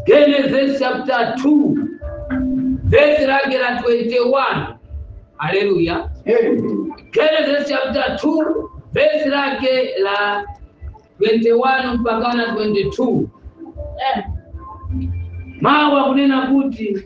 Genesis chapter 2 verse lake la 21 haleluya Genesis chapter 2 verse lake la 21 mpaka na 22 mawa kunena kuti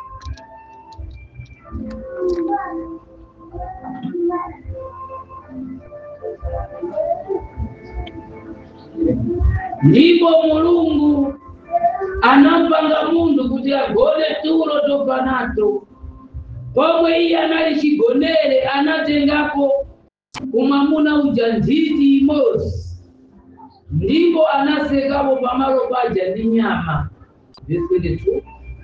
ndipo mulungu anampanga munthu kuti agone tulo tofanato pomwe iye anali chigonere anatengapo umwamuna uja nthiti imodzi ndipo anasekapo pamalo paja ndi nyama Verse 22.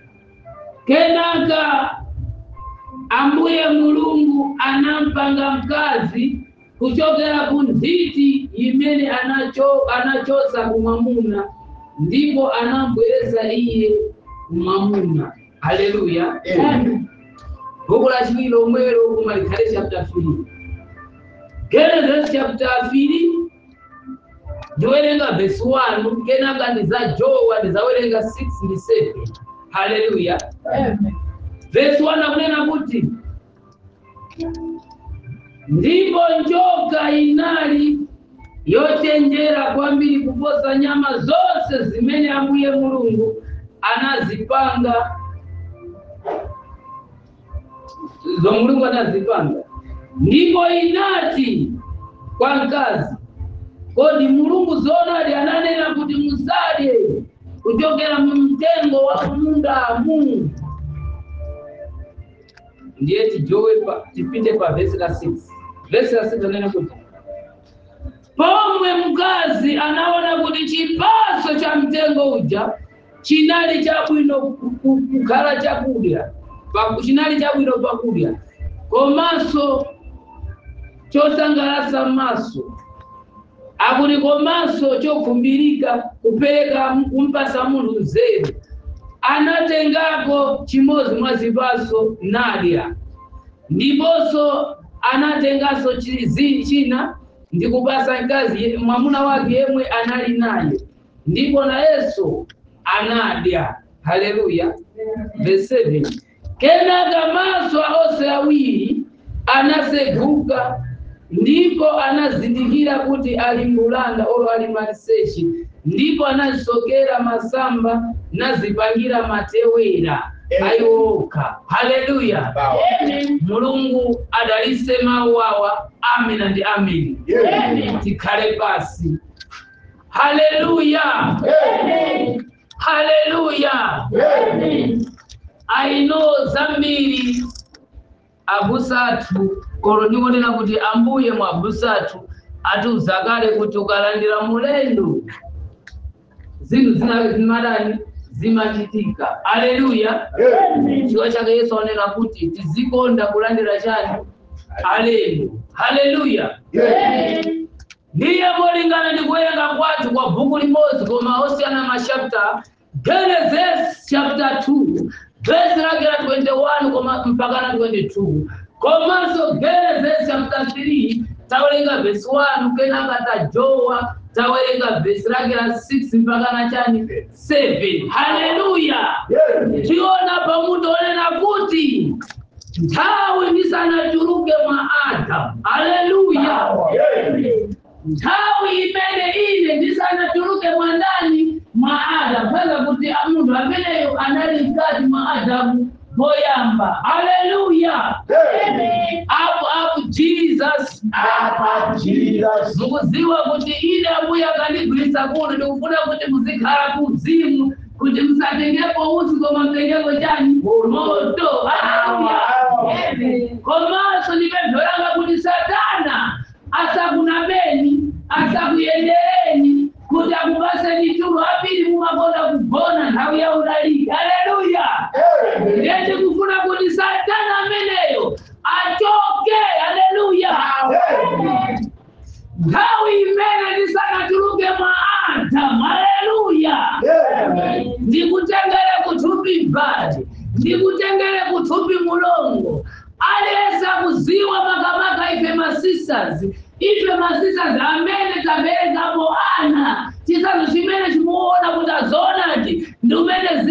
kenaka ambuye mulungu anampanga mkazi kuchokera ku nthiti imene anacho, anachosa kumwamuna ndipo anambwereza iye kumwamuna haleluya buku la chiwiri lomwelo kumalikhale chapter 3 genesis chapter 3 ndiwerenga verse 1 kenaka ndizajowa ndizawerenga 6 ndi 7 haleluya verse 1 akunena kuti ndipo njoka inali yochenjera kwambiri kuposa nyama zonse zimene ambuye mulungu anazipanga zo mulungu anazipanga ndipo inati kwa mkazi kodi mulungu zonadi ananena kuti musadye kuchokera mu mtengo wa mundamu ndiye tijowe pa tipinde pa vesi la 6 vesi la 6 anena kuti pomwe mkazi anaona kuti chipaso cha mtengo uja chinali chabwino ku- ku- kukhala chakudya pa- chinali chabwino pakudya komanso chosangalatsa maso akuti komanso chokhumbirika kupereka kumpasa munthu nzeru anatengako chimodzi mwa zipaso nadya ndiponso anatenganso chizi china ndi kupasa mkazi ye- mwamuna wake yemwe anali naye ndipo nayenso anadya haleluya verse 7 kenaka maso a onse awiri anaseguka ndipo anazindikira kuti ali mbulanda olo ali maliseche ndipo anazisokera masamba nazipangira matewera ayoka haleluya mulungu adalise mawu awa amina ndi amini tikhale pasi haleluya haleluya aino zambiri abusathu kolo ndikonena kuti ambuye mwa abusathu atiuza kale kuti ukalandira mulendo zinthu zina zimadani zimachitika haleluya chifukwa chake yesu anena kuti tizikonda kulandira chani alendo haleluya ndiye molingana ndi kuwerenga kwathu kwa bhuku limodzi koma osiyana machapter genesis chapter 2 verse lake la 21 koma mpaka na 22 komanso genesis chapter 3 tawerenga verse 1 kenaka tajowa tawerenga verse lake la 6 mpaka na chani 7 haleluya tiona pamutu onena kuti nthawi ndisanachuluke mwa adamu haleluya nthawi imene ine ndisanachuluke mwa ndani mwa adamu peza kuti munthu ameneyo anali mkati mwa adamu poyamba haleluya apo apo jesus mukuziwa kuti ine ambuye akandigwirisa kuno ndikufuna kuti muzikhala kuzimu kuti musatengepo utsi koma mtengepo chani moto haleluya komanso ndipemphera kuti satana asakunameni asakuyendereni kuti akupaseni tulo ambiri mumakonda kugona nthawi ya udaliki haleluya ndiye ndikufuna kuti satana ameneyo achoke haleluya nthawi imene ndisanatuluke mwa adamu haleluya ndikutengere kuthupi badi ndikutengere kuthupi mulongo aliyesa kuziwa makamaka ife masisters ife masisters amene taberekapo ana chisazo chimene chimuona kuti azonati ndi umene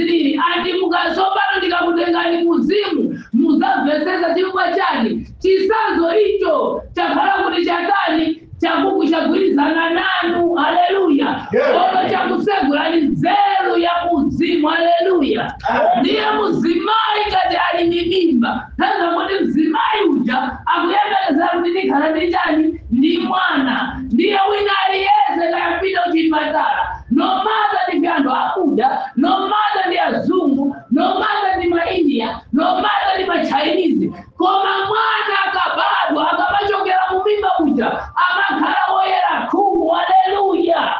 haleluya ndiye muzimayi ngati ali ndi mimba tanza kuti mzimayi uja akuyembekeza kuti ndikhala ndi chani ndi mwana ndiye wina aliyense kayapita kuchipatala nomaza ndi anthu akuda nomaza ndi azungu nomaza ndi maindia nomaza ndi machinese koma mwana akabadwa akapachokera mu mimba uja amakhala woyera khungu haleluya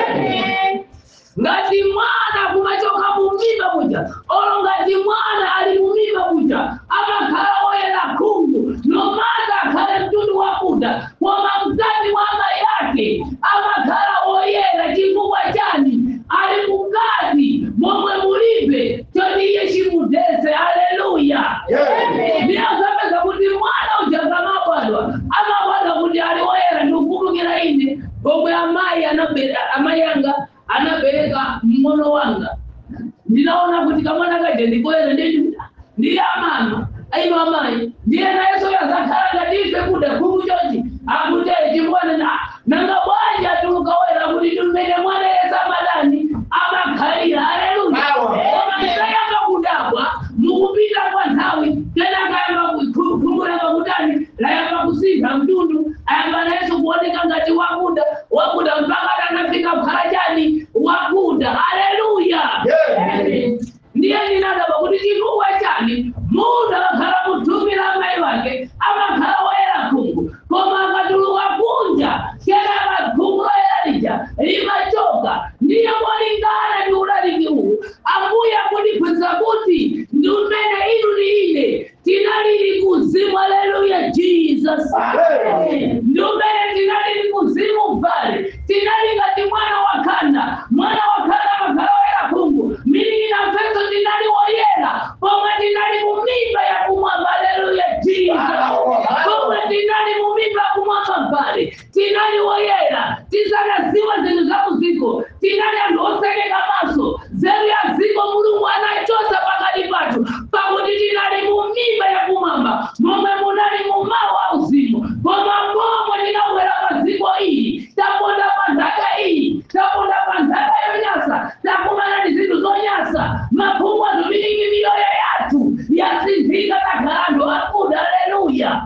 ngati mwana kumachoka mumimba kuja olo ngati mwana ali mumimba kuja amakhala woyera khungu nomaza akhale mtundu wakuda koma mzati wa amayi yake amakhala woyera chifukwa chani ali mukati momwe mulibe choti iye chimudese haleluya ndiyazapeza kuti mwana uja kamabadwa amabadwa kuti ali woyera ndikukumbukira ine pomwe amayi anabera amayi anga anabereka mmono wanga ndinaona kuti kamwana kaje ndikoyera nditi ndiye amama aino amayi ndiye nayeso yazakhala ngatife kuda khungu chochi akute chimwana na nanga bwanji atulukawera kuti tumene mwana yese amadani amakhalira haleluya koma ndikayamba kudabwa mukupita kwa nthawi tena kayamba khungu lamba kutani layamba kusintha mtundu ayamba nayeso kuoneka ngati wakuda wakuda mpaka anafika kukhala chani wakuda haleluya ndiye ndinadaba kuti chifukwa chani munthu akakhala muthumira amayi wake amakhala woyera khungu koma akatuluka kunja kenaka khungu loyera lija limachoka ndiye molingana ndi ulaliki uwu ambuye akutiphunzitsa kuti ndi umene inu ndi ine tinalili kuzimu haleluya jesus ndi umene tinalili kuzimu mbali tinali ngati mwana wakhanda mwana wakhanda amakhala woyera khungu milili na mfeso tinali woyera pomwe tinali mumimba ya kumwamba haleluya jesus pomwe tinali mumimba ya kumwamba mbali tinali woyera tisanaziwa zinthu za muziko tinali anthu osekeka maso zeru ya ziko mulungu anachosa pakati pathu pakuti tinali mumimba ya kumwamba momwe munali mumawu auzimu koma momwe tinabwera pa ziko iyi taponda pa nthaka iyi taponda pa nthaka yonyasa takumana ndi zinthu zonyasa maphungu azumilingi miyoyo yathu yasinthika takhala anthu akuda haleluya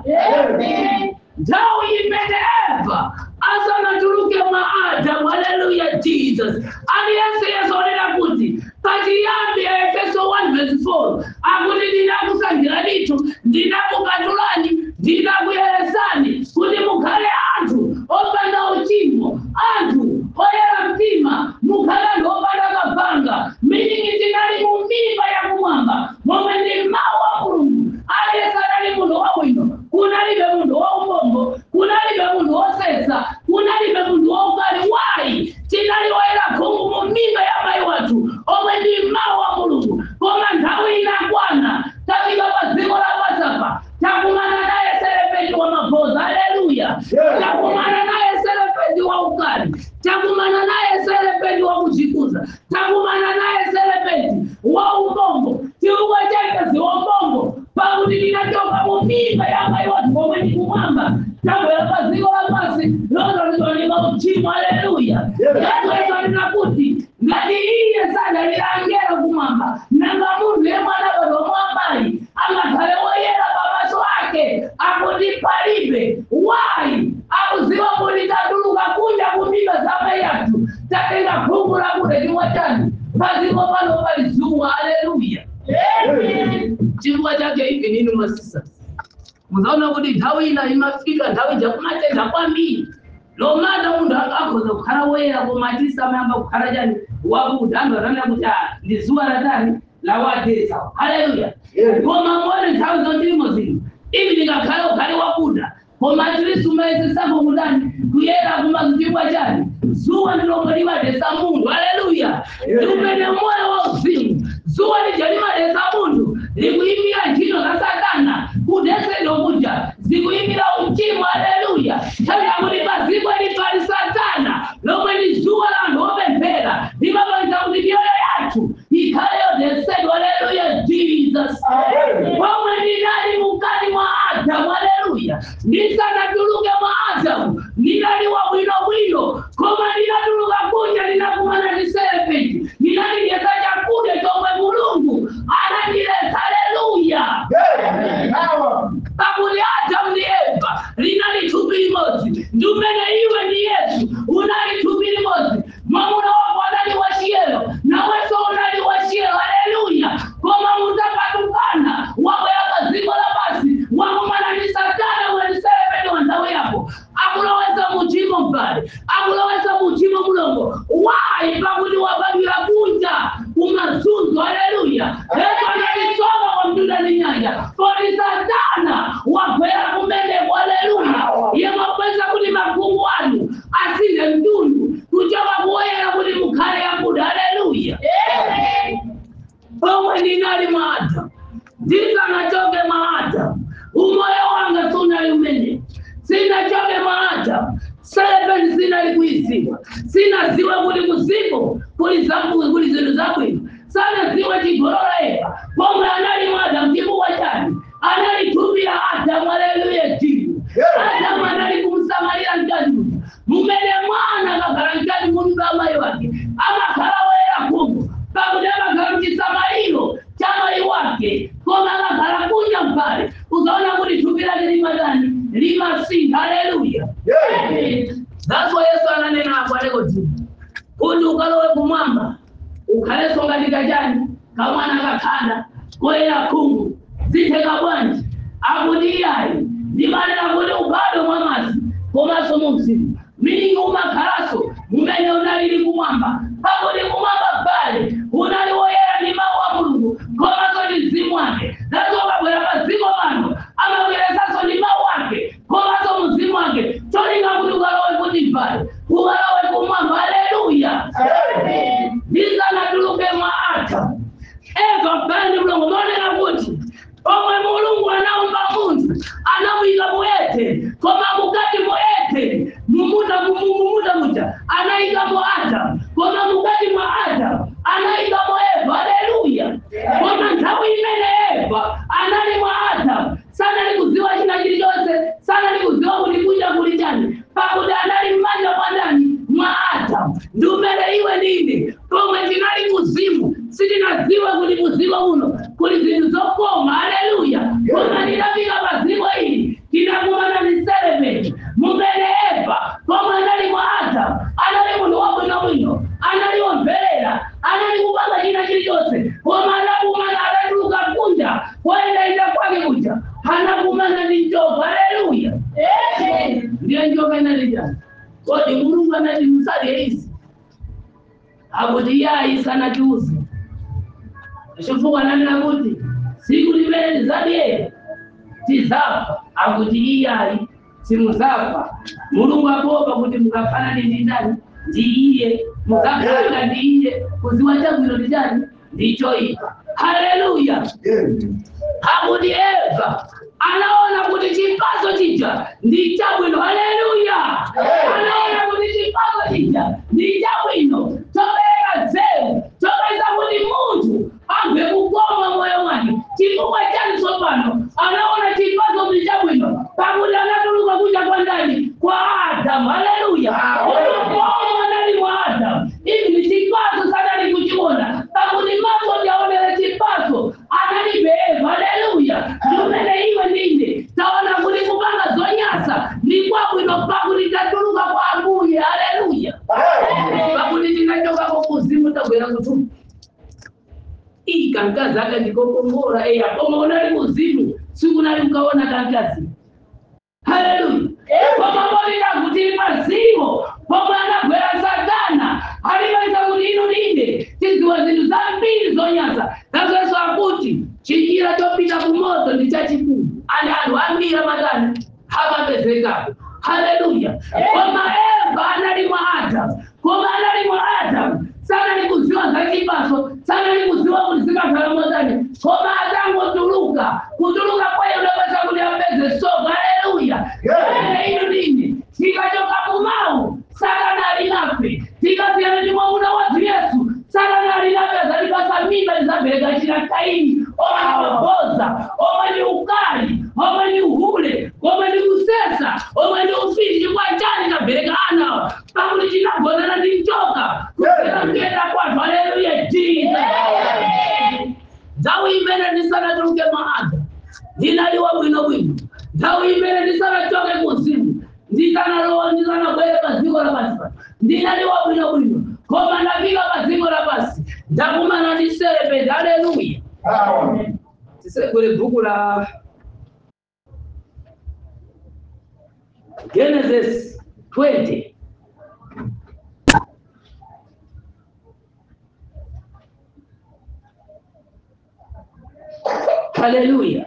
nthawi imene eva asanatuluke mwa adamu haleluya jesus aliyense yazonena kuti pachiyambi ya efeso 1 verse 4 akuti ndinakusankhira ndithu ndinakukatulani ndinakuyeretsani kuti mukhale anthu opanda uchimo anthu oyera mtima mukhale anthu opanda kabanga miningi tinali mu mimba yakumwamba momwe ndi mawu a mulungu aliyense anali munthu wabwino kunalibe munthu waumbombo kunalibe munthu wosetsa kunalibe munthu waukali wayi tinali woyera khungu mu mimba ya mayi wathu omwe ndi mawu a mulungu koma nthawi inakwana tafika pa dziko la pasapa takumana naye serepenti wa mabhoza haleluya takumana naye serepenti wa ukali takumana naye serepenti wa kuchikuza takumana naye serepenti wa umbombo chifukwa chake ziwombombo pakuti tinachoka mu mimba ya mayi wathu omwe ndi kumwamba tabwera pa dziko la pasi lozalizwanika uchimo haleluya yatwezanena kuti ngati iye sadalilangera kumwamba nanga munthu yemwe anabadwa mwambayi angakhale woyera pamaso ake akuti palibe wayi akuziwa kuti tatuluka kunja kumimba za mayi athu tatenga khungu lakuda chimwe chani padziko pano pali zuwa haleluya chifukwa chake ivi nini masisa muzaona kuti nthawi ina imafika nthawi jakumatenda kwambiri lomata munthu akhoza kukhala woyera koma atisa amayamba kukhala chani wakuda anthu atanena kuti ah ndi zuwa latani lawadesa haleluya koma mone nthawi zondirimo zino ivi ndingakhale ukhale wakuda koma atiliso umayesesako kudani kuyera kumazipibwa chani zuwa ndilomwe limadesa munthu haleluya ndi umene moyo wauzimu zuwa lija limadesa munthu likuyimira ntchito za satana kudesedwa kuja zikuyimira uchimo haleluya nthawi yakuti paziko lipali satana lomwe ndi zuwa la anthu opemphera limapangisa kuti miyoyo yathu ikhale yodesedwa haleluya jesus pomwe ndinali mukati mwa adamu haleluya ndisanatuluke mwa adamu ndinali wabwinobwino koma ndinatuluka kunja ndinakumana ndi serepenti ndinalidyesa chakudya chomwe mulungu ndinali mwa adamu ndisanachoke mwa adamu umoyo wanga sunayumene sinachoke mwa adamu seven sinalikuisiwa sinaziwa kuti kuzimu kuli zabwino kuli zinthu zabwino sanaziwa chigololeka pomwe anali mwa adamu chifukwa chani analithumbira adamu aleluya timu adamu anali kumsamalira mkazi uja mumene mwana akakhala mkazi mumba amayi wake amakhala woyera khungu pakuti amakhala mchisamaliro cha mayi wake koma akakhala kunja mpale ukaona kuti thupi lake limatani limasintha aleluya that's why yesu ananena apo alekoti kuti ukalowe kumwamba ukhalenso ngati kachani kamwana kakhanda koyera khungu zitheka bwanji akuti iyayi ndimanena kuti ubadwe mwa madzi komanso mu mzimu miningi umakhalaso mumene unalili kumwamba pakuti kumwamba pale unali woyera ndi mawu a mulungu komanso ndi mzimu wake nazo ukabwera pa dziko pano amabweresanso ndi mawu ake komanso mzimu wake cholinga kuti ukalowe kuti pale ukalowe kumwamba aleluya ndisanatuluke mwa adamu eva pale ndi mulungu maonera kuti omwe mulungu anaumba munthu anamuyika muete koma mukati muete mumuta mumuta muja anayikamo adamu koma mukati mwa adamu anayikamo eva aleluya koma nthawi imene eva anali mwa adamu sanali kuziwa china chilichonse sanali kuziwa kuti kunja kuli chani pakuti anali mmanja mwa ndani mwa adamu ndi umene iwe nini pomwe tinali kuzimu sitinaziwe kuti kuzimu uno kuli zinthu zokoma aleluya koma tinafika pa dziko ili tinakumana ndi selemeti mumene eva pomwe anali mwa adamu anali munthu wabwinobwino anali womverera anali kupanga china chilichonse koma anakumana anatuluka kunja koyendaenda kwake kuja anakumana ndi njoka aleluya ndiye njoka inalija kodi mulungu anati musadye izi akuti iye ayisanatiuze chifukwa ananena kuti siku limene tizadye tizafa akuti iye ayi simuzafa mulungu apopa kuti mukafanane ndi ndani ndi iye mukakhala ndi iye kuziwa chabwino ndi chani ndi choyipa haleluya akuti eva anaona kuti chipaso chija ndi chabwino haleluya anaona kuti chipaso chija ndi chabwino chopereka zeu chopeza kuti munthu agwe kukoma moyo mwake chifukwa chani tsopano anaona chipaso ndi chabwino pakuti anatuluka kuja kwa ndani kwa adamu haleluya unokomo anali mwa adamu ivi ni chipaso sanali kuchiona pakuti maso jaonera chipaso analibe eva haleluya ndimene iwe ndine taona kuti kupanga zonyasa ndi kwabwino pakuti tatuluka kwa ambuye haleluya pakuti tinachoka kukuzimu tabwera kutumu iyi kankazi akandikokongora eya koma unali kuzimu sikunali ukaona kankazi haleluya koma molira kuti mazimo pomwe anagwera satana alimaisa kuti inu nine tiziwa zinthu zambiri zonyasa nazoyeso akuti chinjira chopita kumoto ndi chachikulu ani anthu ambiri amatani amapezekapo haleluya koma eva anali mwa adamu koma anali mwa adamu sanali kuziwa za chipaso sanali kuziwa kuti zikakhala motani koma atangotuluka kutuluka kwaye unapasa kuti apeze soka haleluya ene inu nini tikachoka kumawu sakanali nafe tikasiyana ndi mwamuna wathu yesu sakanali napeza lipasa mimba lizabereka china kaini omaniboza omwe ni ukali omwe ni uhule omwe ni kusesa omwe ni ufiti chikwa chani kabereka ana pakuti chinagonana ndi njoka kupera kuyenda kwathu haleluya jesus nthawi imene ndisanatuluke maada ndinaliwa bwinobwino nthawi imene ndisanachoke kuzimu ndisanalowa ndisanabwere pa dziko lapansi pano ndinaliwa bwinobwino koma ndafika pa dziko lapasi ndakumana ndi serepenti haleluya tisegwere bhuku la genesis 20 haleluya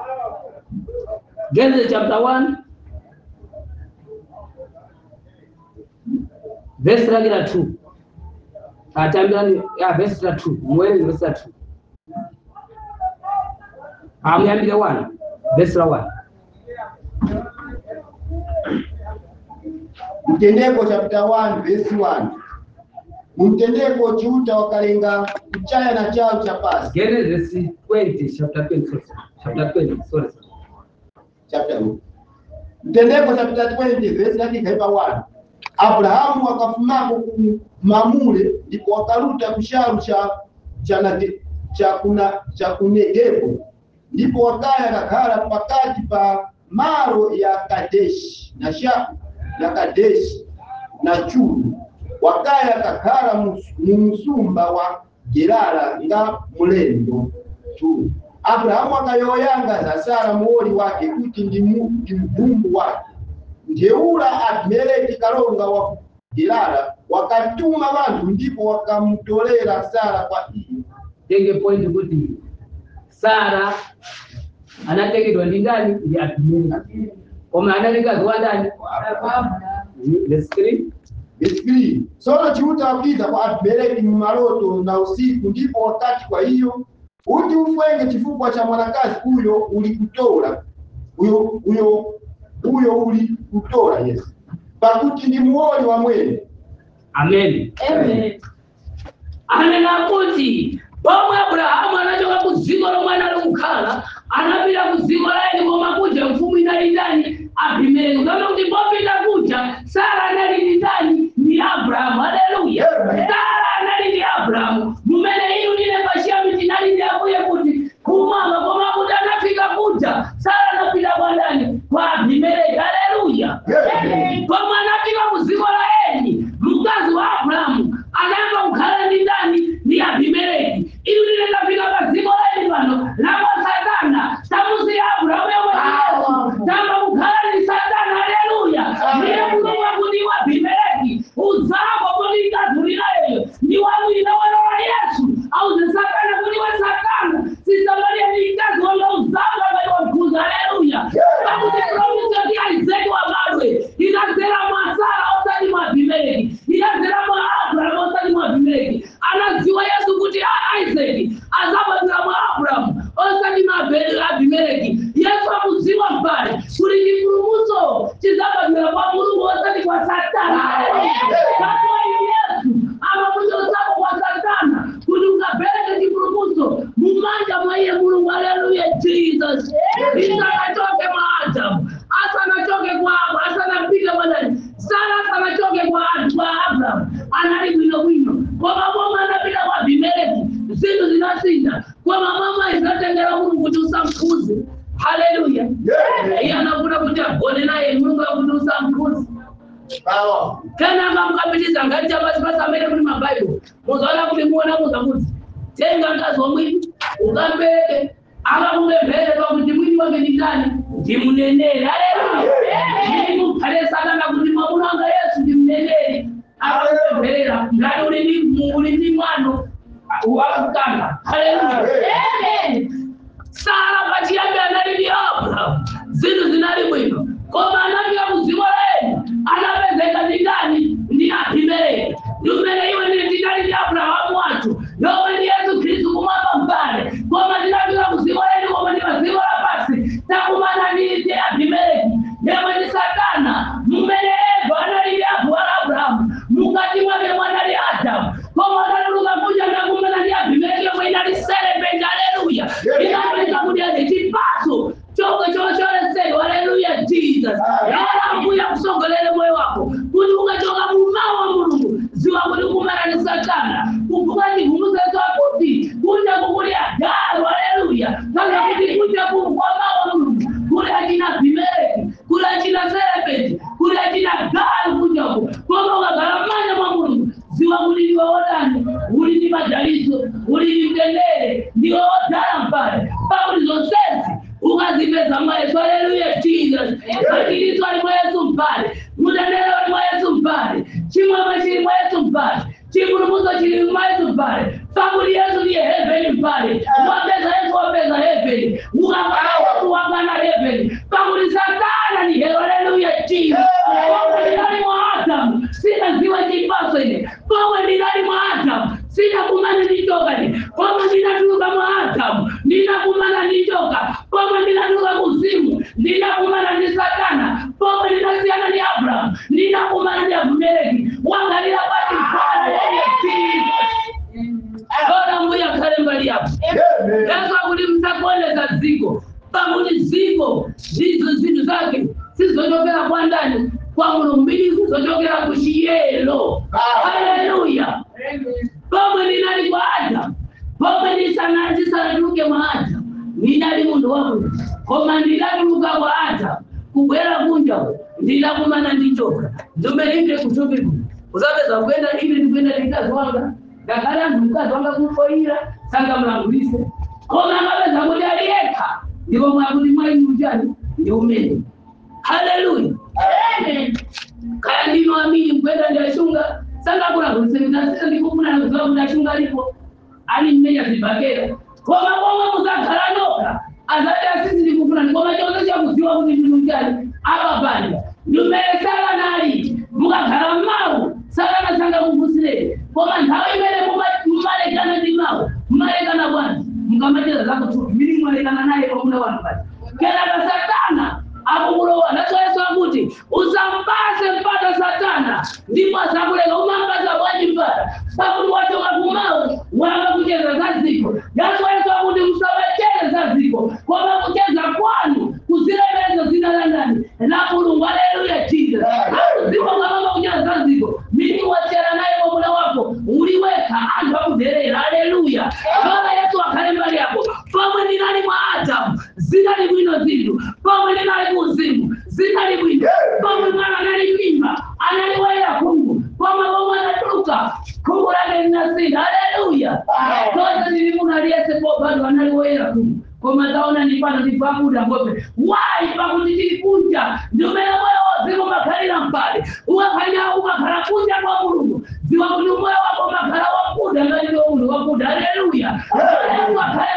genesis chapter 1 vhesi rake la 2 atambirani ya vhesi la 2 muwerenge vhesi la 2 amuyambire 1 vhesi la 1 mtendeko chapter 1 verse 1 mumtendeko chiuta wakalenga kuchaya na chao cha pasi genesis 20 chapter 20 sorry, chapter 20 sorry sorry. chapter 1 mtendeko chapter 20 verse yake ikaipa 1 abrahamu akafumako ku mamule ndipo wakaruta kusharu cha cha, nage- cha kuna cha kunegepo ndipo wakaya kakhala pakati pa maro ya kadeshi na sha na kadeshi na chulu wakaya kakhala mu- mu msumba wa gerara nga mulendo tu abrahamu akayoyanga za sara muoli wake kuti ndi mu- ndi mvumbu wake njeula abimeleki kalonga wa gerara wakatuma vantu ndipo wakamutolera sara kwa iye tenge point kuti sara anatekedwa ndi ndani ndi abimeleki koma anali mkazi wa ndani Mhm, verse 3 Verse sono chiuta wakiza kwa abimeleki mmaloto na usiku ndipo wakati kwa hiyo uti ufwenge chifukwa cha mwanakazi huyo ulikutola huyo huyo huyo ulikutola yesu pakuti ndi muoli wa mwene amen anena kuti pomwe abrahamu anachoka ku dziko lomwe anali kukhala anapita ku dziko la eni koma kuja mfumu inali ndani abimeleki kama kuti popita kuja sara anali ndi ndani ndi abrahamu haleluya Amen. sara anali ndi abrahamu mumene iyu ndine pachiyambi tinali ndi ambuye kuti kumwamba koma kuti anafika kuja sara anapita kwa ndani kwa abimeleki haleluya Amen. koma anafika ku dziko la eni mkazi wa abrahamu anayamba kukhala ndi ndani ndi abimeleki ili lile lafika pa dziko la eni pano lapa satana tamusiya abrahamu yomwe yesu tamba kukhala ndi satana haleluya ndiye mulungu akuti wa abimeleki udzako kuti ikazulirayoyo ndi wawina wana wa yesu auze satana kuti wa satana sisamaliya ndi mkazi wanga udzako akati wamkhuza haleluya pakuti promise yoti aizeki wabadwe inazera mwa sara osati mwa abimeleki inazera mwa abrahamu osati mwa abimeleki anaziwa yesu kuti a- isaki azabadwira mwa abrahamu osati mwa Abe- abimeleki yesu akuziwa mbali kuti chipulumutso chizabadwira kwa mulungu osati kwa satana katiwa yesu amakuchotsapo kwa satana kuti ungapereke chipulumutso mumanja mwa iye mulungu haleluya jesus isanachoke mwa adamu asanachoke kwabo asanapike mwanani sara asanachoke kwa anthu kwa abrahamu anali bwinobwino koma momwe anapita kwa abimeleki zinthu zinasinda koma mama izatengera mulungu kuti usamkhuze haleluya iye anafuna kuti agone naye mulungu akuti usamkhuze Power. kana akamukapitiza ngati chapasipasi amene kuti mabhaibulo muzaona kuti muona muza kuti tenga mkazi wa mwini ukambereke akamupemphere pakuti mwini wake ndi ndani ndimuneneri haleluya ndimuphale satana kuti mwamuna wanga yesu ndimuneneri akamupempherera ngati uli ndi uli ndi mwano wakukanga haleluya sara pachiyambi anali ndi abrahamu zinthu zinali bwino koma anafika kudziko lenu anapezeka ndi ndani ndi abimeleki ndi umene iwe ndine tinali ndi abrahamu wathu yomwe ndi yesu khristu kumwamba mbale koma tinafika kudziko lenu koma ndi padziko lapasi takumana ndi ndi abimeleki yemwe ndi satana mmene eva anali ndi abu wa abrahamu mukati mwake mwanali adamu koma anatuluka kuja ndakumana ndi abimeleki yomwe inali serepenti haleluya inapeza kuti ati chipaso chomwe chocholesedwa haleluya jesus yala ambuya kusongolere moyo wako kuti ukachoka mumawa mulungu ziwa kuti kumana ni satana kuvuka chigumuzezo kuti kunja kukuli agalu haleluya kana kuti kunja kukwamawa mulungu kuli achina abimeleki kuli achina serepenti kuli achina galu kunjako koma ukagalamanya mwa mulungu ziwa kuti ndiwe wodani uli ndi madaliso uli ndi mtendere ndiwe wodala mbale pakuti zonsezi ukazipeza mwa yesu haleluya jesus matiliso ali mwa yesu mbale mtendere ali mwa yesu mbale chimwemwe chili mwa yesu mbale chipulumutso chili mwa yesu mbale pakuti yesu ndiye heveni mbale wapeza yesu wapeza heveni ukakana yesu wakana heveni pakuti satana ni haleluya jesus pakuti ali mwa adamu adamu sinaziwa chipaso ine pomwe ndinali mwa adamu sinakumana ndi njoka ine pomwe ndinatuluka mwa adamu ndinakumana ndi njoka pomwe ndinatuluka kuzimu ndinakumana ndi satana pomwe ndinasiyana ndi abrahamu ndinakumana ndi abimeleki wangalira kwati mfano wenye Bora mbuya khale mbali yapo Amen. yesu akuti msakuoneza ziko pakuti ziko ndizo zinthu zake sizochokera kwa ndani kwa mulungu sizochokera ku chiyelo haleluya pomwe ndinali kwa adamu pomwe ndisana- ndisanatuluke mwa adamu ndinali munthu wabwino koma ndidatuluka kwa adamu kubwera kunja ndidakumana ndi njoka ndomelinde kutupiku uzapeza kuyenda ine ndikuyenda ndi mkazi wanga ngakhale anthu mkazi wanga kufoira sangamulangulise koma amapeza kuti aliyekha ndipo mwakuti mwaini uchani ndi umene haleluya kaya ndino amini mkwenda ndashunga sangakulangulise ndasisa ndikufuna kuziwa kuti ashunga alipo ali mmenya zibakera koma komwe muzakhala noka azati asisi ndikufuna koma chonse chakuziwa kuti ndinu njani akapanda ndumesala nali mukakhala mmawu sakana sanga kuvusireni koma nthawi imene muma- mumalekana ndi mawu mumalekana bwanji mukamacheza zakutupi mili mwalekana naye pamuna wanu pati kenaka satana akukulowa naso yesu akuti usampase mpata satana ndipo asakuleka umampasa bwanji mpata pakuti wachoka kumawu wanga kucheza za ziko yaso yesu akuti musawacheze za ziko koma kucheza kwanu kuzilemezo zina la ndani la mulungu aleluya jesus akuziwa ngamama kucheza za ziko mimi wachera naye mwamuna wako uliweka anthu akudherera aleluya baba yesu akhale mbali yako pomwe ndinali mwa adamu zinali bwino zinthu pomwe ndinali kuzimu zinali bwino pomwe mwana anali mimba analiwalira khungu pomwe pomwe anatuluka khungu lake linasinda aleluya tonse ndili muno aliyese bado analiwalira khungu koma taona ni pano ndipakuda ngope wai pakuti tilikunja ndimene moyo wozimu umakhalira mpale ukakhanya umakhala kunja kwa mulungu ziwa kuti moyo wako umakhala wakuda ngaliwe uno wakuda aleluya yesu akhale